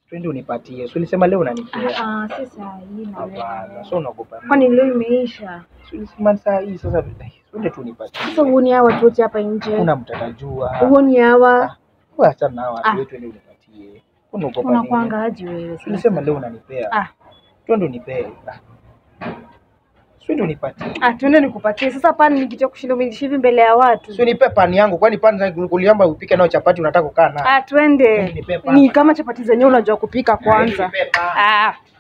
Twende unipatie. Si ulisema leo unanipea. Ah, ah, si saa hii na Hapana. wewe. So unaogopa nini? Kwani leo imeisha? Si ulisema saa hii sasa twende tu unipatie. Sasa huoni hawa watu wote hapa nje? Kuna mtatajua. Huoni hawa? Wewe achana na watu Ah. wetu twende unipatie. Unaogopa nini? Unakwanga aje wewe? Si ulisema leo unanipea. Ah, Twende unipee. Ah. Twende unipatie. ah, tuende nikupatie. Sasa pani nikija kushinda umenishi hivi mbele ya watu. Si unipe pani yangu kwani pani kuliamba upike nayo chapati unataka kukaa nayo. Ah, twende. Nipe pani. Ni kama chapati zenyewe unajua kupika kwanza. Nipe pani. Ah,